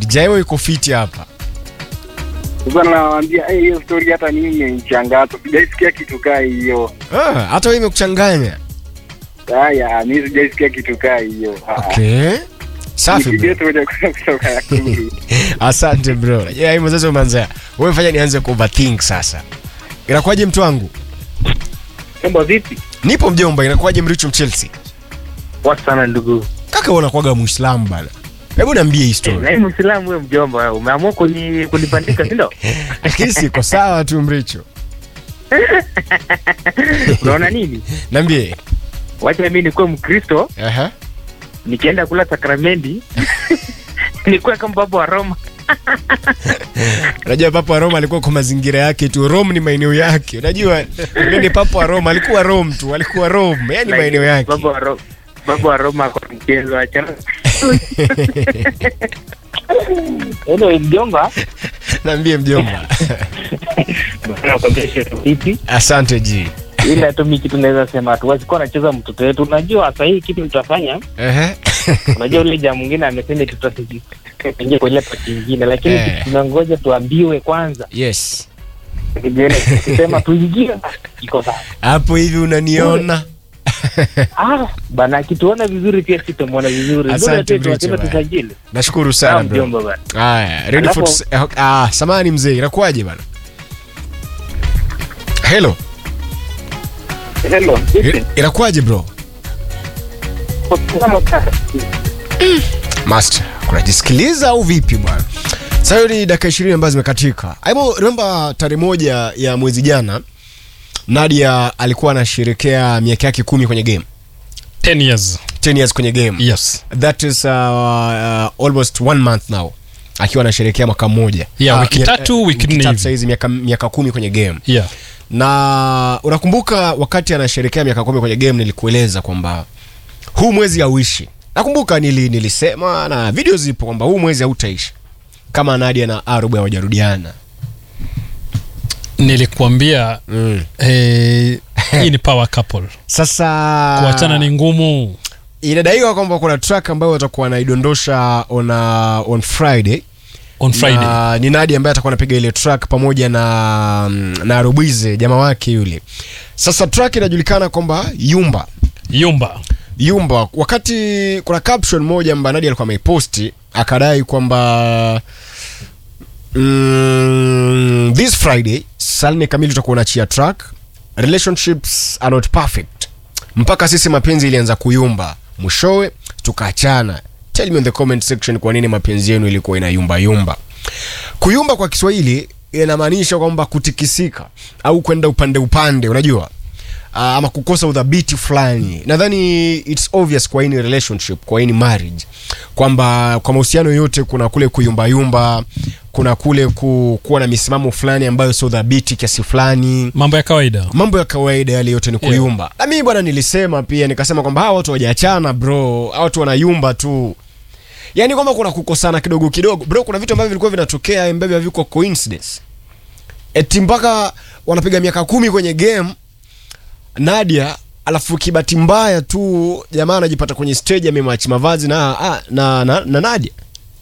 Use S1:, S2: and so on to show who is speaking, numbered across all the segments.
S1: DJ Mo yuko fiti hapa.
S2: Sasa nawaambia eh, hiyo story hata mimi imenichangaza. Sijaisikia kitu kaa hiyo.
S1: Ah, hata wewe imekuchanganya.
S2: Haya, mimi sijaisikia kitu kaa hiyo. Ah,
S1: Okay. Safi bro.
S2: Nikigeto moja kwa kutoka Nakuru.
S1: Asante bro. Yeah, hivyo sasa umeanza. Wewe fanya nianze ku overthink sasa. Inakuwaje mtu wangu?
S3: Mambo vipi?
S1: Nipo mjomba, inakuwaje mricho Chelsea?
S3: Poa sana ndugu.
S1: Kaka wewe unakuwaga Muislamu bana. Hebu niambie hii
S3: Na
S1: story.
S3: hii Muislamu wewe mjomba, umeamua kuni kunipandika si ndio?
S1: Lakini siko sawa tu mricho.
S3: Unaona nini?
S1: Niambie.
S3: Wacha mimi nikuwe Mkristo,
S1: Aha.
S3: nikienda kula sakramenti nikuwe kama baba wa Roma.
S1: Unajua Papa wa Roma alikuwa kwa mazingira yake tu. Rome ni maeneo yake. Unajua yule ni Papa wa Roma, alikuwa Rome tu, alikuwa Rome. Yaani maeneo yake.
S3: Baba wa Roma. Baba wa Roma kwa mchezo achana. Hello mjomba.
S1: Niambie mjomba.
S3: Bwana kwa kesho vipi?
S1: Asante ji.
S3: Ila tu mimi kitu naweza sema tu wasikuwa anacheza mtoto wetu. Unajua sasa hii kitu tutafanya
S1: Ehe.
S3: unajua ule jamaa mwingine amesema tutaingia kwa ile pati nyingine, lakini
S1: Eh.
S3: tunangoja tuambiwe kwanza.
S1: Yes.
S3: Kisema tuingie iko sawa.
S1: Hapo hivi unaniona?
S3: Ah, bana akituona vizuri pia sisi tumwona vizuri.
S1: Asante,
S3: Ndio tunasema
S1: Bricho,
S3: tusajili.
S1: Nashukuru
S3: Sawa
S1: sana bro.
S3: mjomba bana.
S1: Haya, ready for
S3: Alafu-
S1: eh, ah, samani mzee, inakuwaje bana? Hello.
S3: Hello.
S1: I- Inakuwaje bro? Master, unajisikiliza au vipi bwana? Sasa hiyo ni dakika 20 ambazo zimekatika. Aibo, remember tarehe moja ya mwezi jana Nadia alikuwa anasherekea miaka yake kumi kwenye game.
S4: 10 years
S1: 10 years kwenye game.
S4: yes
S1: That is uh, uh, almost one month now akiwa anasherekea mwaka mmoja.
S4: Yeah,
S1: Ah,
S4: wiki
S1: mia-
S4: tatu,
S1: eh,
S4: wiki nne
S1: tatu
S4: hivi.
S1: saizi miaka miaka kumi kwenye game.
S4: yeah
S1: Na unakumbuka wakati anasherekea miaka kumi kwenye game nilikueleza kwamba huu mwezi hauishi. Nakumbuka nili, nilisema na video zipo kwamba huu mwezi hautaishi kama Nadia na Arubu hawajarudiana.
S4: nilikuambia
S1: Mm.
S4: eh, hii ni power couple
S1: Sasa
S4: kuachana ni ngumu
S1: inadaiwa kwamba kuna track ambayo watakuwa wanaidondosha on, uh, on Friday
S4: on friday
S1: na ni Nadia ambaye atakuwa anapiga ile track pamoja na na Arubize jamaa wake yule. Sasa track inajulikana kwamba Yumba
S4: yumba
S1: Yumba, wakati kuna caption moja ambayo Nadia alikuwa ameiposti akadai kwamba mm, this Friday saa nne kamili tutakuwa unachia track relationships are not perfect, mpaka sisi mapenzi ilianza kuyumba, mwishowe tukaachana. Tell me in the comment section kwa nini mapenzi yenu ilikuwa inayumba yumba. Kuyumba kwa Kiswahili inamaanisha kwamba kutikisika au kwenda upande upande, unajua uh, ama kukosa udhabiti fulani. Nadhani it's obvious kwa any relationship, kwa any marriage kwamba kwa mahusiano yote kuna kule kuyumbayumba, kuna kule ku, kuwa na misimamo fulani ambayo sio dhabiti kiasi fulani
S4: mambo ya kawaida
S1: mambo ya kawaida yale yote ni
S4: Yeah.
S1: kuyumba na mimi bwana nilisema pia nikasema kwamba hawa watu hawajaachana bro hawa watu wanayumba tu yaani kwamba kuna kukosana kidogo kidogo bro kuna vitu ambavyo vilikuwa vinatokea ambavyo haviko coincidence eti mpaka wanapiga miaka kumi kwenye game nadia alafu kibati mbaya tu jamaa anajipata kwenye stage amemachi mavazi na, ah, na, na, na nadia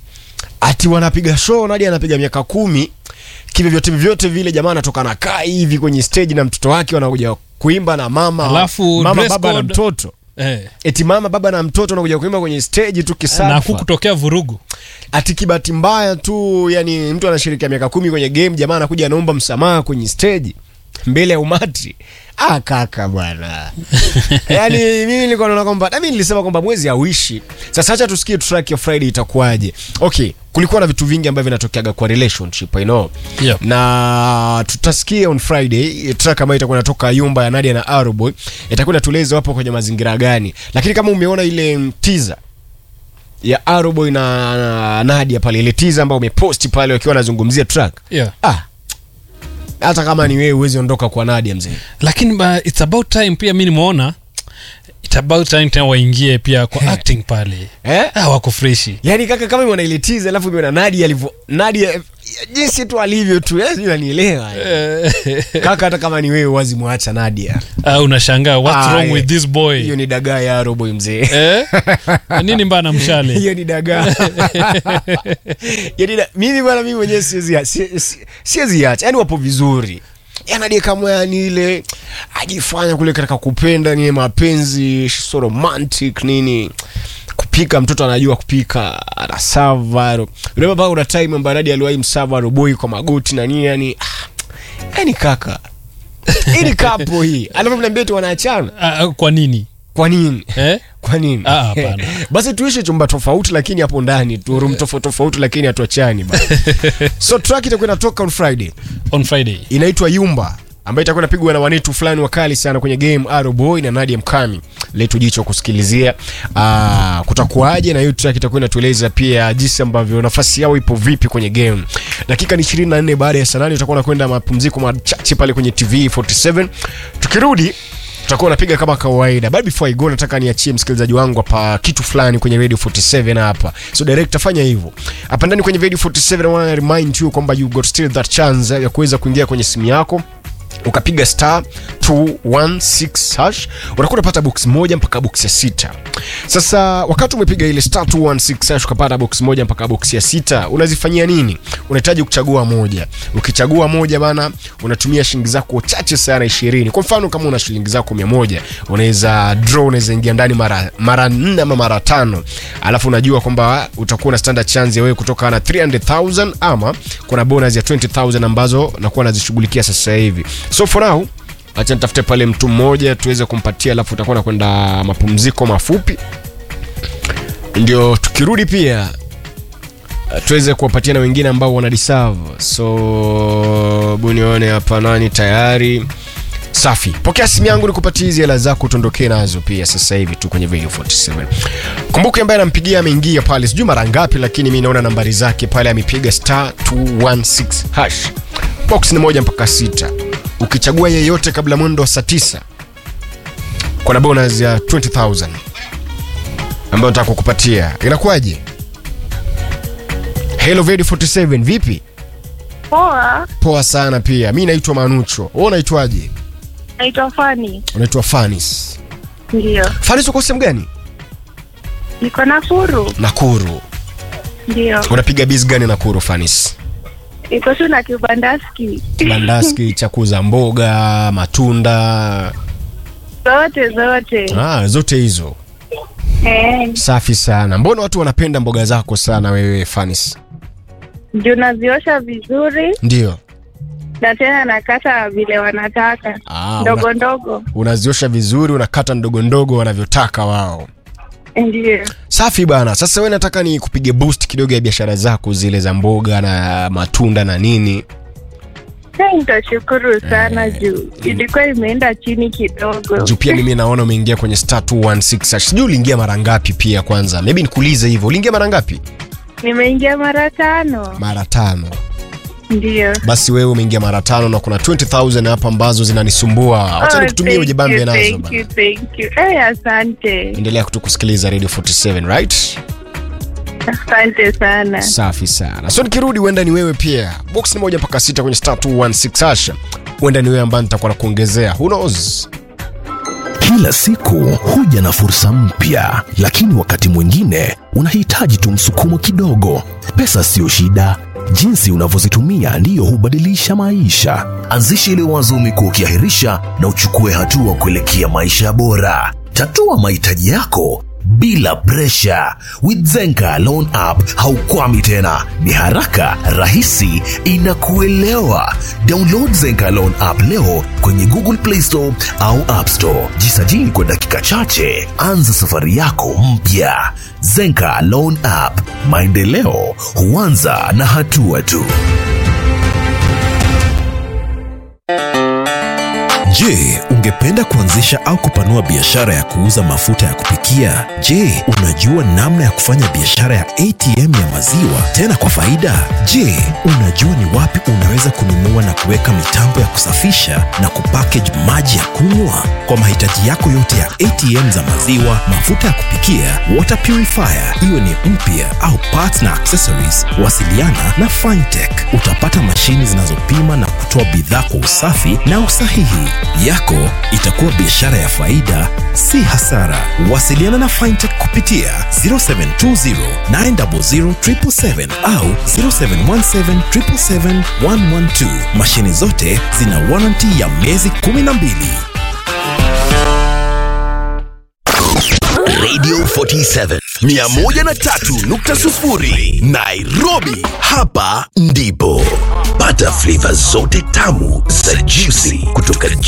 S1: ati wanapiga show nadia anapiga miaka kumi kivyovyote vyote vile jamaa anatoka na kaa hivi kwenye stage na mtoto wake wanakuja kuimba na mama
S4: Alafu
S1: mama
S4: dress
S1: baba na
S4: code-
S1: mtoto
S4: eh,
S1: eti mama baba na mtoto wanakuja kuimba kwenye stage tu
S4: na
S1: kisafa
S4: kukutokea vurugu
S1: ati kibati mbaya tu yani mtu anashirikia miaka kumi kwenye game jamaa anakuja anaomba msamaha kwenye stage mbele ya umati ah kaka bwana yani mimi nilikuwa naona kwamba na mimi nilisema kwamba mwezi hauishi sasa acha tusikie track ya friday itakuwaje okay kulikuwa na vitu vingi ambavyo vinatokeaga kwa relationship I know
S4: Yep.
S1: na tutasikia on friday track ambayo itakuwa inatoka yumba ya nadia na aroboy itakuwa inatueleza wapo kwenye mazingira gani lakini kama umeona ile mm, teaser ya Aroboy na, na Nadia pale ile teaser ambayo umeposti pale wakiwa wanazungumzia track.
S4: yeah.
S1: Ah. Hata kama ni wewe uwezi ondoka kwa Nadia mzee.
S4: lakini ba, it's about time pia mi nimeona it's about time tena waingie pia kwa acting pale
S1: Eh?
S4: ah, wako freshi
S1: Yaani kaka kama umeona ile teaser alafu umeona Nadia alivyo Nadia jinsi tu alivyo tu eh, sijui unanielewa eh. kaka hata kama ni wewe wazi mwacha nadia
S4: Ah, unashangaa what's
S1: Ah,
S4: wrong
S1: eh.
S4: with this boy
S1: hiyo ni dagaa ya roboy mzee
S4: eh? nini mbana mshale
S1: hiyo ni dagaa Yaani da- mimi bwana mimi mwenyewe siwezi ya- si- si- siwezi acha yani wapo vizuri yanadie kama yani ile ajifanya kule katika kupenda ni mapenzi so romantic nini kupika mtoto anajua kupika anasava unababa una time ambayo Nadia aliwahi msava roboi kwa magoti na nini yani ah, yani kaka hii ni kapo hii alafu mnaambia tu wanaachana
S4: Ah, kwa nini
S1: kwa nini
S4: eh?
S1: kwa nini
S4: Ah, hapana.
S1: basi tuishi chumba tofauti lakini hapo ndani tu room tofauti tofauti lakini hatuachani bana so track itakuwa inatoka on friday
S4: on friday
S1: inaitwa yumba ambayo itakuwa inapigwa na wanetu fulani wakali sana kwenye game Aroboy na Nadia Mkami letu jicho kusikilizia uh, kutakuwaje na hiyo track itakuwa inatueleza pia jinsi ambavyo nafasi yao ipo vipi kwenye game dakika ni 24 baada ya saa nane utakuwa unakwenda mapumziko machache pale kwenye TV 47 tukirudi tutakuwa napiga kama kawaida but before I go nataka niachie msikilizaji wangu hapa kitu fulani kwenye radio 47 hapa so director fanya hivyo hapa ndani kwenye radio 47 I wanna remind you kwamba you got still that chance ya kuweza kuingia kwenye simu yako ukapiga star 216 hash unakuwa unapata box moja mpaka box ya sita sasa wakati umepiga ile star 216 hash ukapata box moja mpaka box ya sita unazifanyia nini unahitaji kuchagua moja ukichagua moja bana unatumia shilingi zako chache sana 20 kwa mfano kama una shilingi zako 100 unaweza draw unaweza ingia ndani mara mara nne ama mara tano alafu unajua kwamba utakuwa na standard chance ya wewe kutoka na 300000 ama kuna bonus ya 20000 ambazo nakuwa nazishughulikia sasa hivi so for now acha nitafute pale mtu mmoja tuweze kumpatia alafu utakuwa na kwenda mapumziko mafupi ndio tukirudi pia uh, tuweze kuwapatia na wengine ambao wana deserve so bunione hapa nani tayari safi pokea simu yangu nikupatie hizi hela zako tuondokee nazo pia sasa hivi tu kwenye video 47 kumbuke ambaye anampigia ameingia pale sijui mara ngapi lakini mi naona nambari zake pale amepiga star 216 hash box ni moja mpaka sita ukichagua yeyote kabla mwendo wa saa tisa kuna bonus ya 20000 ambayo nataka kukupatia inakuwaje hello video 47 vipi
S5: Poa,
S1: poa sana pia mi naitwa manucho wewe unaitwaje
S5: naitwa Fani.
S1: unaitwa fanis
S5: Ndio,
S1: fanis uko sehemu gani
S5: niko Nakuru.
S1: nakuru
S5: Ndio,
S1: unapiga biz gani nakuru fanis
S5: iko tu na kibandaski
S1: bandaski cha kuuza mboga matunda
S5: zote zote.
S1: ah, zote hizo
S5: Eh,
S1: safi sana mbona watu wanapenda mboga zako sana wewe fanis
S5: juu naziosha vizuri
S1: ndio
S5: na tena nakata vile wanataka
S1: Ah,
S5: ndogo
S1: una-
S5: ndogo.
S1: unaziosha vizuri unakata ndogo ndogo wanavyotaka wao
S5: Ndio,
S1: safi bana sasa we nataka ni kupige boost kidogo ya biashara zako zile za mboga na matunda na nini
S5: Eh, nitashukuru sana juu ilikuwa imeenda chini kidogo.
S1: juu pia mimi naona umeingia kwenye star 216 hash. sijui uliingia mara ngapi pia kwanza maybe nikuulize hivyo uliingia mara ngapi
S5: Nimeingia mara tano.
S1: mara tano
S5: Ndio.
S1: basi wewe umeingia mara tano na kuna 20000 hapa ambazo zinanisumbua acha
S5: Oh,
S1: nikutumie
S5: thank
S1: ujibambe
S5: you,
S1: nazo
S5: thank
S1: bana
S5: you, thank you. Eh, asante.
S1: endelea kutu kusikiliza radio 47 right
S5: Asante sana.
S1: safi sana so nikirudi huenda ni wewe pia box ni moja mpaka sita kwenye star 216 hash huenda ni wewe ambaye nitakuwa nakuongezea who knows
S6: Kila siku huja na fursa mpya, lakini wakati mwingine unahitaji tu msukumo kidogo. Pesa siyo shida, jinsi unavyozitumia ndiyo hubadilisha maisha. Anzisha ile wazo umekuwa ukiahirisha na uchukue hatua kuelekea maisha bora. Tatua mahitaji yako bila presha. With Zenka Loan App haukwami tena, ni haraka, rahisi, inakuelewa. Download Zenka Loan App leo kwenye Google Play Store au App Store. Jisajili kwa dakika chache, anza safari yako mpya. Zenka Loan App, maendeleo huanza na hatua tu. Je, ungependa kuanzisha au kupanua biashara ya kuuza mafuta ya kupikia? Je, unajua namna ya kufanya biashara ya ATM ya maziwa tena kwa faida? Je, unajua ni wapi unaweza kununua na kuweka mitambo ya kusafisha na kupackage maji ya kunywa? Kwa mahitaji yako yote ya ATM za maziwa, mafuta ya kupikia, water purifier, iwe ni mpya au parts na accessories, wasiliana na Fintech. Utapata mashini zinazopima na kutoa bidhaa kwa usafi na usahihi. Yako itakuwa biashara ya faida, si hasara. Wasiliana na Fintech kupitia 0720 900 777 au 0717 777 112. Mashini zote zina warranty ya miezi 12.
S7: Radio 47 103.0 Nairobi. Hapa ndipo pata flavor zote tamu za juicy kutoka